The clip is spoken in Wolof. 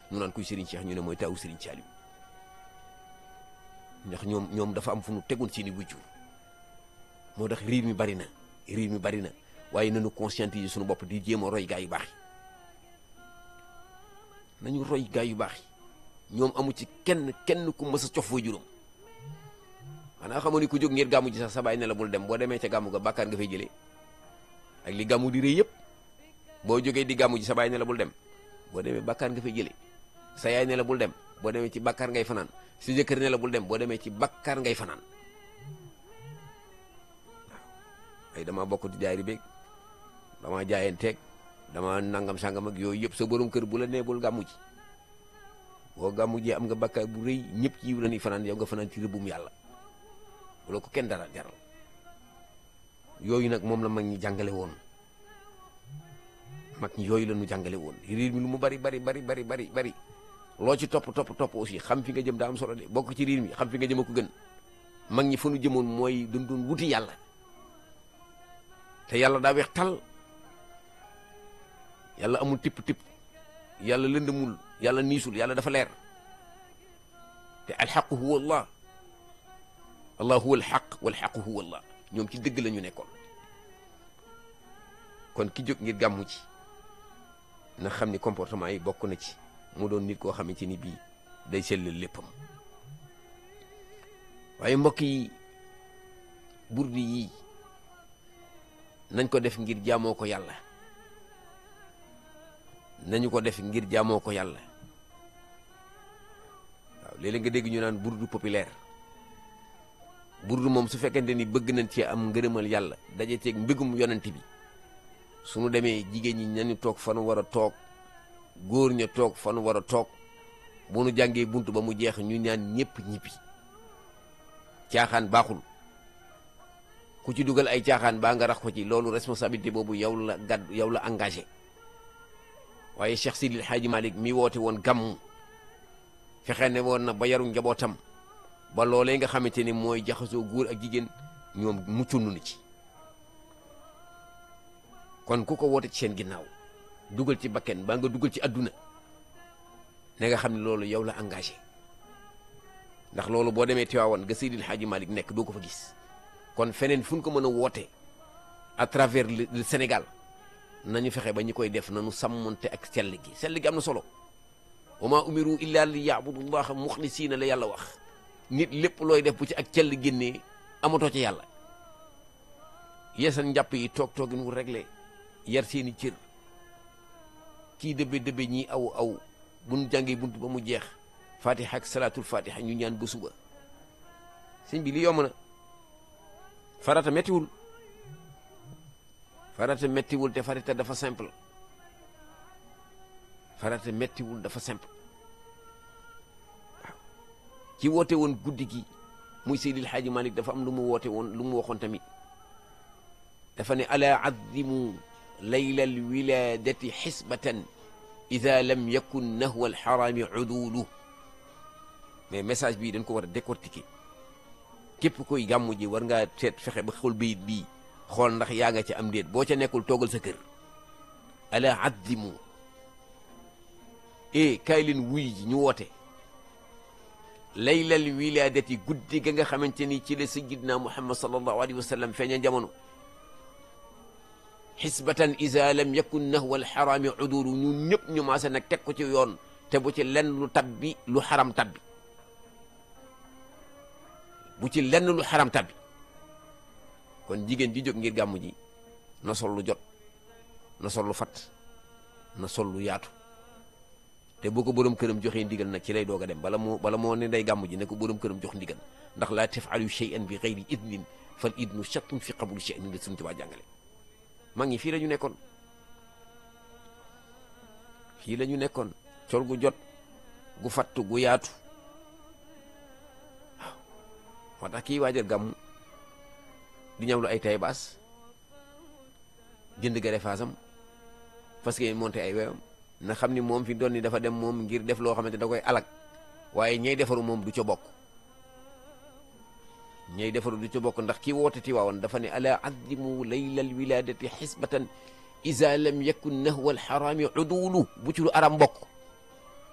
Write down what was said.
ñu naan kuy Serigne Cheikh ñu ne mooy taawu Serigne Saliou ndax ñoom ñoom dafa am fu nu tegoon seeni wujjur moo tax riir mi bari na riir mi bari na waaye nañu conscientiser suñu bopp di jéem a roy gaa yu baax yi nañu roy gaa yu baax yi ñoom amu ci kenn kenn ku mës a cof fooy juróom xanaa xamoon ni ku jóg ngir gàmmu ji sax sa baay ne la bul dem boo demee ca gàmmu ga bàkkaar nga fay jëlee ak li gàmmu di rëy yëpp boo jógee di gàmmu ji sa baay ne la bul dem boo demee bàkkaar nga fay jëlee sa yaay ne la bul dem boo demee ci bàkkaar ngay fanaan si jëkkër ne la bul dem boo demee ci bàkkaar ngay fanaan waaw ay dama bokk di jaari beeg dama jaayanteeg dama nangam sangam ak yooyu yëpp sa borom kër bu la nee bul gàmmu ji boo gàmmu ji am nga bàkkaar bu rëy ñëpp ci yiw la ñuy fanaan yow nga fanaan ci rëbbum yàlla bu la ko kenn dara jaral yooyu nag moom la mag ñi jàngale woon mag ñi yooyu la ñu jàngale woon riir mi lu mu bari bari bari bari bari bari loo ci topp topp topp aussi xam fi nga jëm daa am solo de bokk ci riir mi xam fi nga jëm a ko gën mag ñi fa nu jëmoon mooy dañ doon wuti yàlla te yàlla daa weex tal yàlla amul tipp tipp yàlla lëndëmul yàlla niisul yàlla dafa leer te alxaqu huwa allah allah huwa alxaq walxaqu huwa allah ñoom ci dëgg la ñu nekkoon kon ki jóg ngir gàmmu ci na xam ni comportement yi bokk na ci mu doon nit koo xamante ni bii day sellal léppam waaye mbokk yi burdi yii nañ ko def ngir jaamoo ko yàlla nañu ko def ngir jaamoo ko yàlla waaw léeg-léeg nga dégg ñu naan burdu populaire burdu moom su fekkente ni bëgg nañ ci am ngërëmal yàlla daje teeg mbégum yonent bi suñu demee jigéen ñi nañu toog fa nu war a toog góor ña toog fa nu war a toog bu nu jàngee bunt ba mu jeex ñu ñaan ñëpp ñibbi caaxaan baaxul ku ci dugal ay caaxaan baa nga rax ko ci loolu responsabilité boobu yow la gàdd yow la engagé waaye Cheikh Sidil Hadji Malick mi woote woon gàmmu fexe ne woon na ba yaru njabootam ba loolee nga xamante ni mooy jaxasoo góor ak jigéen ñoom muccunu ni ci kon ku ko woote ci seen ginnaaw dugal ci bakken baa nga dugal ci adduna ne nga xam ne loolu yow la engagé ndax loolu boo demee Tiwaawan ga Seydil Hadji Malick nekk doo ko fa gis kon feneen fu ñu ko mën a woote à travers le Sénégal nañu fexe ba ñu koy def nañu sàmmonte ak sell gi sell gi am na solo wa maa umiru illa li yaabudullaha muxlisiina la yàlla wax nit lépp looy def bu ci ak cell génnee amatoo ci yàlla yeesal njàpp yi toog toogin wu réglé yar seeni cër kii dëbbe dëbbe ñii aw aw bu nu jàngee bunt ba mu jeex fatiha ak salaatul fatiha ñu ñaan ba suba sëñ bi li yomb na farata mettiwul farata mettiwul te farata dafa simple farata mettiwul dafa simple waaw ci woote woon guddi gi muy Seydil Hadji Malick dafa am lu mu woote woon lu mu waxoon tamit dafa ne ala azimu layla alwiladati xisbatan ida lam yakun nahwa alxarami udulu mais message bii dañ ko war a décortiquer képp koy gàmmu ji war ngaa seet fexe ba xool bayit bii xool ndax yaa nga ca am déet boo ca nekkul toogal sa kër ala azimu e kaay leen wuy ji ñu woote laylal wiladati guddi ga nga xamante ni ci la sayyidina muhammad sallallahu alayhi wa sallam feeña jamono xisbatan isa lam yakun nahwa alxarami udulu ñun ñëpp ñu maase nag teg ko ci yoon te bu ci lenn lu tabbi lu xaram tabbi bu ci lenn lu xaram tabbi kon jigéen ji jóg ngir gàmmu ji na sol lu jot na sol lu fat na sol lu yaatu te bu ko borom këram joxee ndigal nag ci lay doog a dem bala moo bala moo ne day gàmmu ji ne ko borom këram jox ndigal ndax laa tafalu shay'an bi gayri idnin fal idnu shattun fi qabuli shay'in la suñu Tuubaa jàngale mag ñi fii la ñu nekkoon fii la ñu nekkoon col gu jot gu fattu gu yaatu waaw moo tax kii waajal gàmmu di ñëw lu ay tay baas jënd gare faasam parce que monté ay weewam na xam ni moom fi doon ni dafa dem moom ngir def loo xamante da koy alag waaye ñey defaru moom du ca bokk ñey defaru du ca bokk ndax kii woote Tiwaawan dafa ne ala azimu laylal wiladati xisbatan isa lam yakun nahwa alxarami udulu bu ci lu aram bokk